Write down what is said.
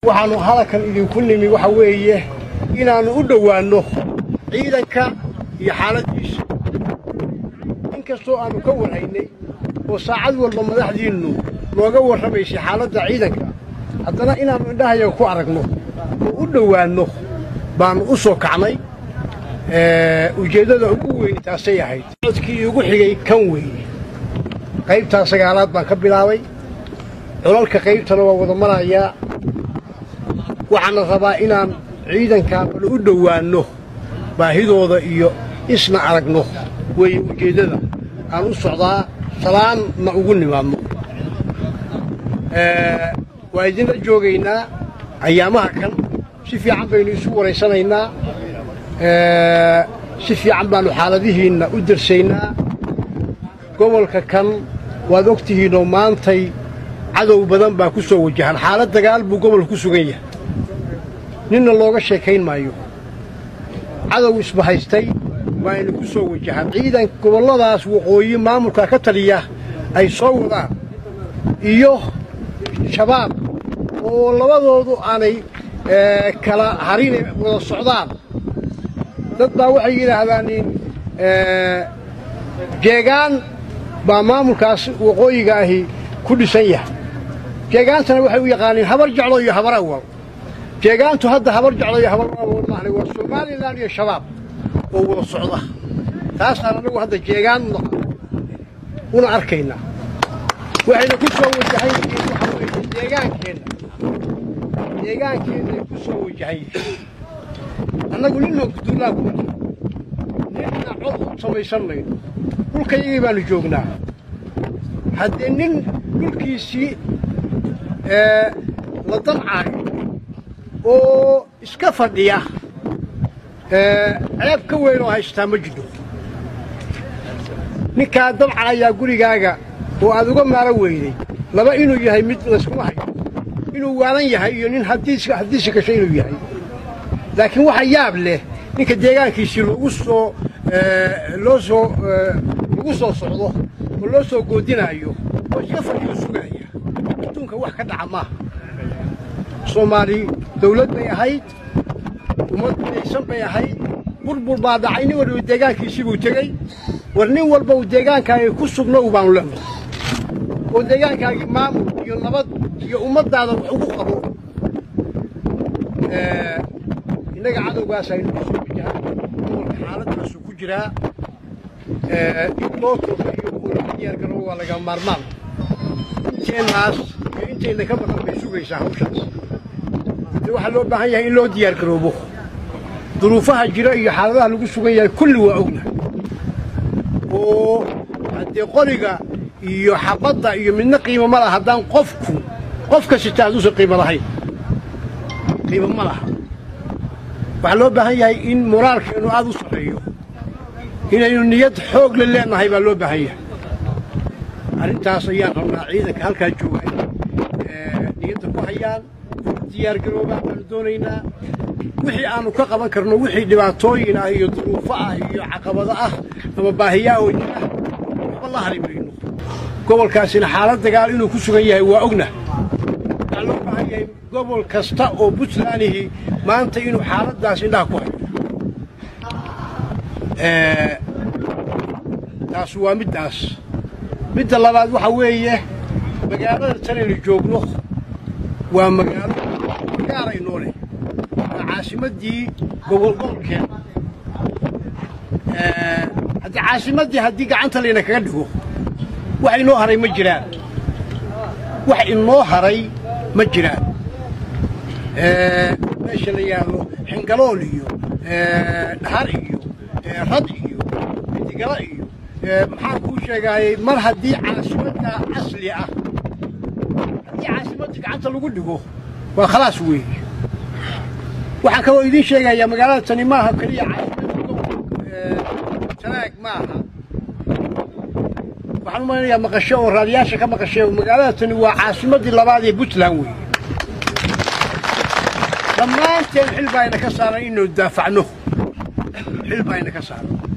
waxaannu hadalkan idinku nimi waxa weeye inaannu u dhowaanno ciidanka iyo xaaladdiisa in kastoo aannu ka warhaynay oo saacad walba madaxdiinnu nooga warramaysay xaaladda ciidanka haddana inaannu indhahayaga ku aragno oo u dhowaanno baannu u soo kacnay ujeeddada ugu weyn taasay ahayd codkii iigu xigay kan weeye qaybtaa sagaalaad baan ka bilaabay colalka qaybtana waa wada marayaa waxaana rabaa inaan ciidankaa bal u dhowaanno baahidooda iyo isna aragno weeye ujeeddada aan u socdaa salaanna ugu nimaadno waa idinla joogaynaa ayaamaha kan si fiican baynu isu waraysanaynaa si fiican baannu xaaladihiinna u darsaynaa gobolka kan waad og tihiinoo maantay cadow badan baa ku soo wajahan xaalad dagaal buu gobolka ku sugan yahay ninna looga sheekayn maayo cadow isbahaystay waa ina ku soo wajahaan ciidan gobolladaas waqooyi maamulka ka taliya ay soo wadaan iyo shabaab oo labadoodu aanay kala harine wada socdaan dad baa waxay yidhaahdaan jeegaan baa maamulkaas waqooyiga ahi ku dhisan yahay jeegaantana waxay u yaqaaniin habar jeclo iyo habar awal jeegaantu hadda habar jeclo iyo habar awal maahan waa somalilan iyo shabaab oo wada socda taasaan anagu hadda jeegaan una arkaynaa waxayna ku soo wajahan yihiin waxa weeye deegaankeenna deegaankeennaay ku soo wajahan yihiin annagu ninna guduullaa kuma jiro ninna cod u samaysan mayno dhulkayagii baannu joognaa haddee nin dhulkiisii la damcaayo oo iska fadhiya ceeb ka weyn oo haystaa ma jidho ninkaa damcayaa gurigaaga oo aad uga maaro weyday laba inuu yahay mid layskuma hayo inuu waalan yahay iyo nin haddiisi gasho inuu yahay laakiin waxa yaab leh ninka deegaankiisii loogu soo loo soo lagu soo socdo oo loo soo goodinaayo oo iska fadhiyo sugaaya adduunka wax ka dhaca maaha soomaali dawlad bay ahayd ummad midaysan bay ahayd burbur baa dhacay nin walba deegaankiisii buu tegey war nin walba uu deegaankaagii ku sugno u baanu leenahay oo deegaankaagii maamul iyo nabad iyo ummaddaada wax ugu qabo innaga cadowgaas aynu ku soo wajahaan gobolka xaaladdaasuu ku jiraa in loo tooso iyo kuula diyaargarabo waa laga maarmaan inteennaas iyo intayna ka maqan bay sugaysaa hawshaas haddii waxaa loo baahan yahay in loo diyaargaroobo duruufaha jira iyo xaaladaha lagu sugan yahay kulli waa ognahay oo haddee qoriga iyo xabadda iyo midna qiimo ma laha haddaan qofku qof kasta hadduusan qiimo lahayn qiimo ma laha waxaa loo baahan yahay in moraalkeennu aad u sarreeyo inaynu niyad xoog la leenahay baa loo baahan yahay arrintaas ayaan rabnaa ciidanka halkaa jooga inay niyadda ku hayaan diyaargaroobaa baanu doonaynaa wixii aannu ka qaban karno wixii dhibaatooyin ah iyo duruufo ah iyo caqabado ah ama baahiyaa oo jira waxba la hari mayno gobolkaasina xaalad dagaal inuu ku sugan yahay waa ogna waxaa loo baahan yahay gobol kasta oo puntlandihi maanta inuu xaaladdaas indhaha ku hayo taas waa middaas midda labaad waxaa weeye magaalada tanaynu joogno waa magaalo gaaraynoo leh waa caasimaddii gobolgobolkeena haddii caasimaddii haddii gacanta layna kaga dhigo wax inoo haray ma jiraan wax inoo haray ma jiraan meesha la yidhaahdo xingalool iyo dhahar iyo rad iyo midigalo iyo maxaan kuu sheegaayey mar haddii caasimadda asli ah haddii caasimadda gacanta lagu dhigo waa khalaas weeye waxaan kaloo idiin sheegayaa magaalada tani maaha keliya tanaag maaha waxaan u maleynayaa maqasho oo raadiyaasha ka maqashay magaalada tani waa caasimaddii labaad ee puntland weeye dhammaanteen xil baa ina ka saaran inaynu daafacno xil baa ina ka saaran